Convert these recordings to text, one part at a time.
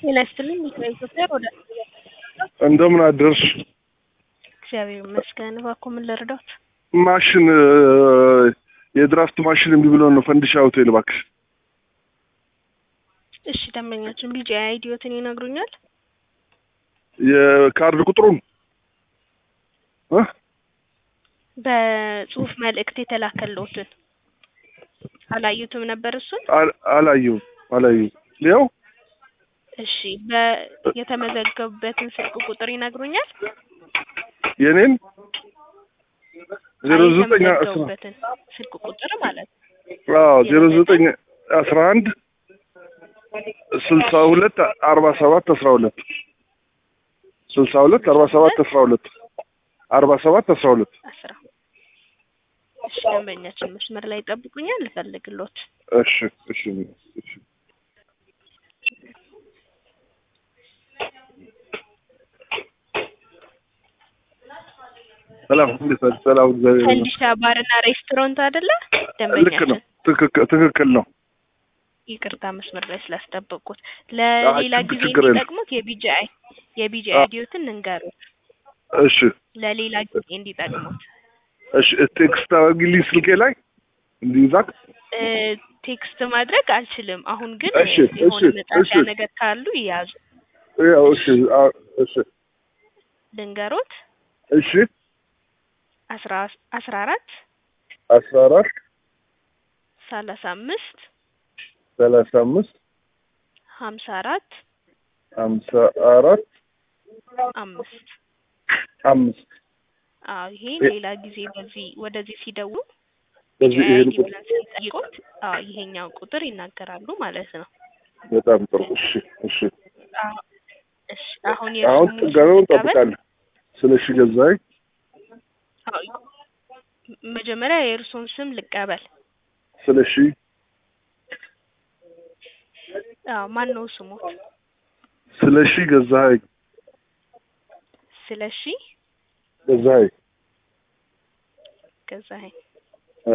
ጤና ይስጥልኝ ከኢትዮጵያ ወደ እንደምን አደርሽ? እግዚአብሔር ይመስገን። እባክዎ ምን ልርዳዎት? ማሽን የድራፍት ማሽን እምቢ ብሎ ነው ፈንዲሻ ሆቴል እባክሽ። እሺ ደንበኛችን ቢጫ አይዲዮትን ይነግሩኛል? የካርድ ቁጥሩን እ በጽሁፍ መልእክት የተላከልዎትን አላዩትም ነበር እሱን? አል- አላየሁም አላየሁም። ያው እሺ በ የተመዘገቡበትን ስልክ ቁጥር ይነግሩኛል? የኔን ዜሮ አይ ዘጠኝ አስራ የተመዘገቡበትን ስልክ ቁጥር ማለት ነው። አዎ ዜሮ ዘጠኝ አስራ አንድ ስልሳ ሁለት አርባ ሰባት አስራ ሁለት ስልሳ ሁለት አርባ ሰባት አስራ ሁለት አርባ ሰባት አስራ ሁለት አስራ እሺ ደንበኛችን መስመር ላይ ይጠብቁኛል፣ ልፈልግሎት። እሺ እሺ እሺ ሰላም እንዴት ነህ? ሰላም እግዚአብሔር ይመስገን። ፈንዲሻ ባርና ሬስቶራንት አይደለ? ልክ ነው። ደንበኛችን ትክክል ትክክል ነው። ይቅርታ መስመር ላይ ስላስጠበቅኩት። ለሌላ ችግር- ጊዜ ችግር የለም። እንዲጠቅሙት የቢጂአይ የቢጂአይ አዎ። አይዲዮትን እንንገሩት፣ እሺ ለሌላ ጊዜ እንዲጠቅሙት። እሺ ቴክስት አድርጊልኝ ስልኬ ላይ እንዲይዛት። እ ቴክስት ማድረግ አልችልም። አሁን ግን እሺ፣ የሆነ እሺ፣ መጻፊያ እሺ። ነገር ካሉ ይያዙ። ያው እሺ አ- እሺ ልንገሮት እሺ አስራ አስራ አራት አስራ አራት ሰላሳ አምስት ሰላሳ አምስት ሀምሳ አራት ሀምሳ አራት አምስት አምስት አዎ ይሄ ሌላ ጊዜ በዚህ ወደዚህ ሲደውሉ በዚህ ይሄን አይዲ ቁጥር ብለን ስንጠይቆት አዎ ይሄኛው ቁጥር ይናገራሉ ማለት ነው። በጣም ጥሩ። እሺ እሺ አዎ፣ እሺ አሁን አሁን የእሱን ጥገናውን ስም ልቀበል? እንጠብቃለን። ስለ እሺ ገዛኸኝ አዎ፣ መጀመሪያ የእርሶን ስም ልቀበል። ስለ እሺ አዎ ማን ነው ስሞት? ስለ እሺ ገዛኸኝ ስለሺ ገዛኸኝ ገዛኸኝ። አ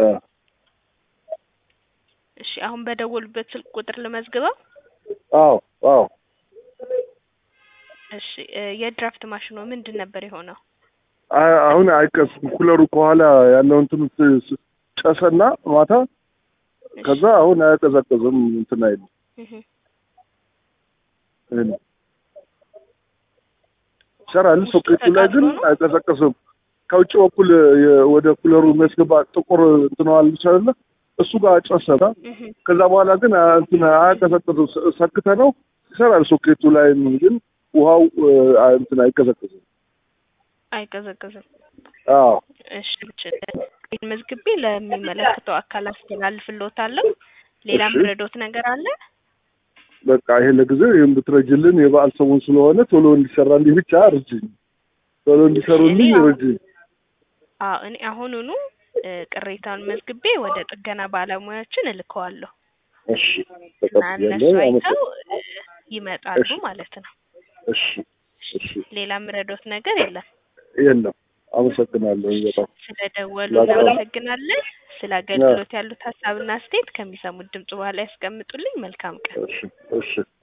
እሺ አሁን በደወሉበት ስልክ ቁጥር ልመዝግበው። አዎ አዎ እሺ እ የድራፍት ማሽኑ ምንድን ነበር የሆነው? አ- አሁን አይቀስም። ኩለሩ ከኋላ ያለው እንትን ስ- ስ- ጨሰና ማታ ከዛ አሁን አያቀዘቅዝም እንትን አይልም። እህ ይሄን ይሰራል። ውስጡ ሶኬቱ ላይ ግን ተቃጥሎ ነው? አይቀዘቅዝም። ከውጭ በኩል የ- ወደ ኩለሩ የሚያስገባ ጥቁር እንትን አለ አይደለ? እሱ ጋር ጨሰና እህ ከዛ በኋላ ግን አ- እንትን አያቀዘቅዝም። ስ- ሰክተ ነው ይሰራል። ሶኬቱ ላይ ግን ውሃው አ- እንትን አይቀዘቅዝም። አይቀዘቅዝም። አዎ እሺ ይህን መዝግቤ ለሚመለከተው አካል አስተላልፍልዎታለሁ። ሌላ እሺ። ምረዶት ነገር አለ? በቃ ይሄ ለጊዜው ይሄን ብትረጅልን የበዓል ሰሞን ስለሆነ ቶሎ እንዲሰራልኝ ብቻ እርጅኝ። ቶሎ እንዲሰሩልኝ እኔ አሁን- እርጅኝ። አዎ እኔ አሁኑኑ እ ቅሬታውን መዝግቤ ወደ ጥገና ባለሙያዎችን እልከዋለሁ እሺ እና ተቀብያለሁ። እነሱ አይተው አመሰግናለሁ። እ ይመጣሉ እሺ። ማለት ነው። እሺ እሺ ሌላ ምረዶት ነገር የለም። የለም። አመሰግናለሁ በጣም ስለደወሉ ላቀ- እናመሰግናለን። ስለ አገልግሎት ያሉት ሀሳብና አስተያየት ከሚሰሙት ድምጽ በኋላ ያስቀምጡልኝ። መልካም ቀን። እሺ እሺ